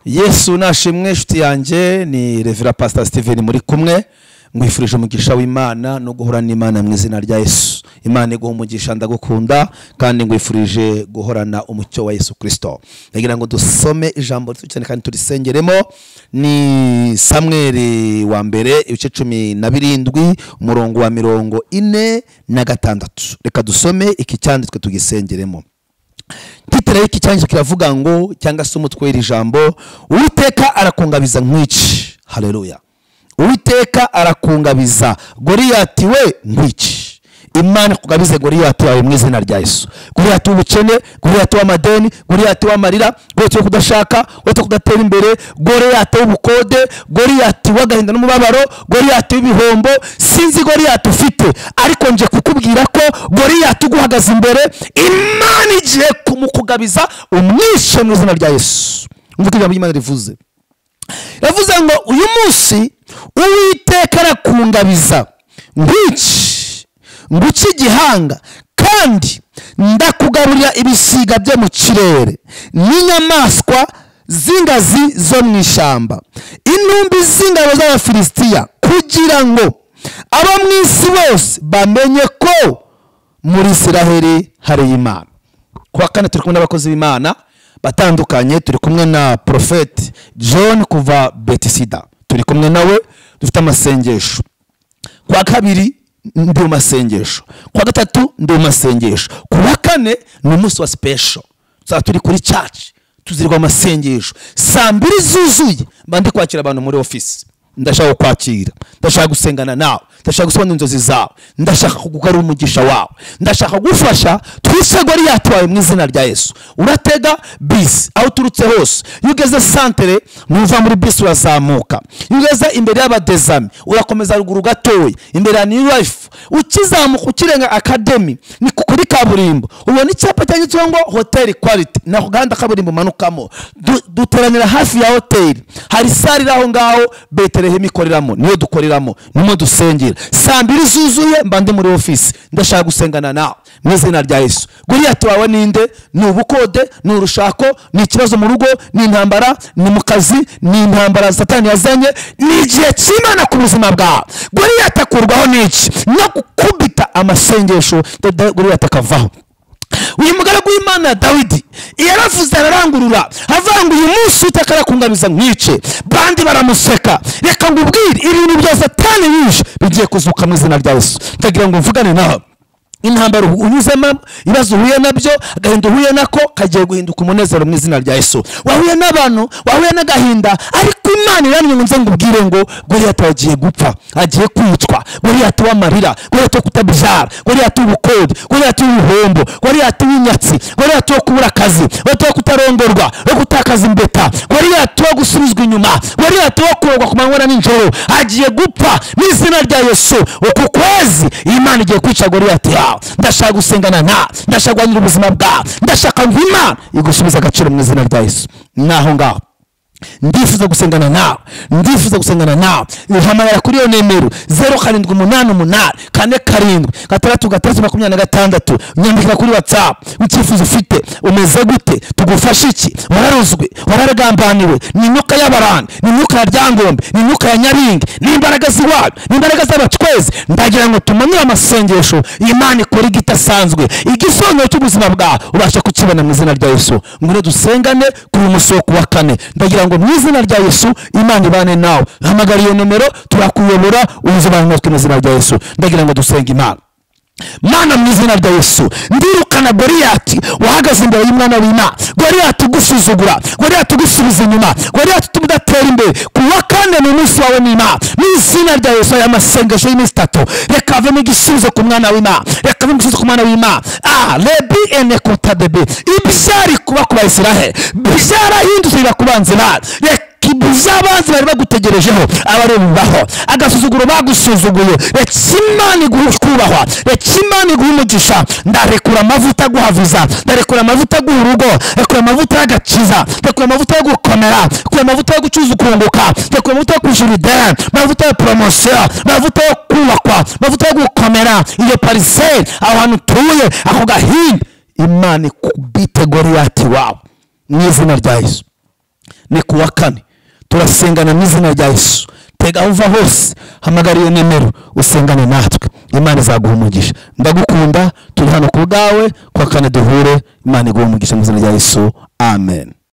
yesu nashimwe inshuti yanjye ni revera pasita steven muri kumwe mwifurije umugisha w'imana no guhora n'imana mu izina rya yesu imana iguha umugisha ndagukunda kandi ngwifurije guhorana umucyo wa yesu kirisito ndagira ngo dusome ijambo rito cyane kandi turisengeremo ni samweri wa mbere ibice cumi na birindwi umurongo wa mirongo ine na gatandatu reka dusome iki cyanditswe tugisengeremo titire y'iki cyanditswe kiravuga ngo cyangwa se umutwe w'iri jambo uwiteka arakungabiza nkwici hareruya uwiteka arakungabiza goriyati we nkwici imana ikugabize goriyati wawe mu izina rya yesu goriyati w'ubukene goriyati w'amadeni goriyati w'amarira goriyati wo kudashaka goriyati wo kudatera imbere goriyati w'ubukode goriyati w'agahinda n'umubabaro goriyati w'ibihombo sinzi goriyati ufite ariko nje kukubwira ko goriyati uguhagaze imbere imana igiye kumukugabiza umwishe mu izina rya yesu mvuga ijambo ry'imana rivuze yavuze ngo uyu munsi uwiteka arakungabiza nk'iki nguca igihanga kandi ndakugarurira ibisiga byo mu kirere n'inyamaswa z'ingazi zo mu ishyamba intumbi z'ingabo z'abafilisitiya kugira ngo abo mu isi bose bamenye ko muri israheli hari imana kuwa kane turi kumwe n'abakozi b'imana batandukanye turi kumwe na porofeti john kuva betisida turi kumwe nawe dufite amasengesho kuwa kabiri ndi mu masengesho kuwa gatatu ndi mu masengesho kuwa kane ni umunsi wa sipesho tuzaba turi kuri caci tuzirwa amasengesho saa mbiri zuzuye mba ndi kwakira abantu muri ofisi ndashaka kukwakira ndashaka gusengana nawe ndashaka gusobanura inzozi zawe ndashaka kugugarura umugisha wawe ndashaka kugufasha twise goriyati wawe mu izina rya yesu uratega bisi aho uturutse hose iyo ugeze santere ntuva muri bisi urazamuka iyo ugeze imbere y'abadezami urakomeza ruguru gatoya imbere ya new life ukizamuka ukirenga akademi ni kuri kaburimbo ubona icyapa cyanditseho ngo hoteli kwaliti ni ako gahanda kaburimbo umanukamo duteranira hafi ya hoteli hari sare iri aho ngaho betelehemu ikoreramo niyo dukoreramo niyo dusengera saa mbiri zuzuye mba ndi muri ofisi ndashaka gusengana nawe mu izina rya yesu guriyati wawe ninde ni ubukode ni urushako ni ikibazo mu rugo ni intambara ni mu kazi ni intambara satani yazanye ni igihe cy'imana ku buzima bwawe guriyati akurwaho n'iki no gukubita amasengesho guriyati akavaho uyu mugaragu w'imana dawidi yaravuze ararangurura avuga ngo uyu munsi utaka arakungabiza nkwice bandi baramuseka reka ngo ubwire ibintu bya satani yishe bigiye kuzuka mu izina rya yesu ndagira ngo mvugane nawe intambara unyuzemo ibibazo uhuye nabyo agahinda uhuye nako kagiye guhinduka umunezero mu izina rya yesu wahuye n'abantu wahuye n'agahinda ariko imana iranye ngo nze ngo ubwire ngo goriyati agiye gupfa agiye kwicwa goriyati w'amarira goriyati wo kutabyara goriyati w'ubukode goriyati w'ibihombo goriyati w'inyatsi goriyati wo kubura akazi goriyati wo kutarondorwa wo gutakaza imbeta goriyati wo gusubizwa inyuma goriyati wo kurogwa ku manywa na nijoro agiye gupfa mu izina rya yesu uku kwezi imana igiye kwica goriyati yawe ndashaka gusengana nta ndashaka guhanira ubuzima bwawe ndashaka ngo imana igusubize agaciro mu izina rya yesu naho ngaho ndifuza gusengana nawe ndifuza gusengana nawe hamagara kuri iyo nimero zeru karindwi umunani umunani kane karindwi gatandatu gatandatu makumyabiri na gatandatu nyandikira kuri watsapu icyifuzo ufite umeze gute tugufashe iki wararuzwe wararagambaniwe ni imyuka y'abarani ni imyuka ya ryangombe ni imyuka ya nyaringi ni imbaraga z'iwabo ni imbaraga z'abacwezi ndagira ngo tumanure amasengesho imana ikora igidasanzwe igisobanuro cy'ubuzima bwawe ubasha kukibona mu izina rya yesu ngwino dusengane kuri umusoko wa kane ndagira ngo ngo mu izina rya yesu imana ibane nawe hamagara iyo nimero turakuyobora unyuze abantu natwe mu izina rya yesu ndagira ngo dusenge imana mana mu izina rya yesu ndirukana goriyati wahagaze imbere y'umwana w'imana goriyati ugusuzugura goriyati ugusubiza inyuma goriyati utuma udatera imbere ku wa kane ni umunsi wawe n'imana mu izina rya yesu aya masengesho y'iminsi itatu reka havemo igisubizo ku mwana w'imana reka havemo igisubizo ku mwana w'imana a rebi ene kotadebe ibyari kuba ku bayisirahe byarahindutse biba ku banzi bawe iby'abanzi bari bagutegerejeho abarebaho agasuzuguro bagusuzuguye reka imana iguha kubahwa reka imana iguha umugisha ndarekura amavuta aguhaviza ndarekura amavuta aguha urugo ndarekura amavuta y'agakiza ndarekura amavuta yo gukomera ndarekura amavuta yo gucuruza ukunguka ndarekura amavuta yo kwishyura ideni amavuta ya poromosiyo amavuta yo kubakwa amavuta yo gukomera iyo pariseri aho hantu utuye ako gahinda imana ikubite goriyati wawe mu izina rya yesu ni ku wa kane turasengana mu izina rya yesu tega aho uva hose hamagara iyo nimero usengane natwe imana izaguha umugisha ndagukunda turi hano ku bwawe ku wa kane duhure imana iguhe umugisha mu izina rya yesu amen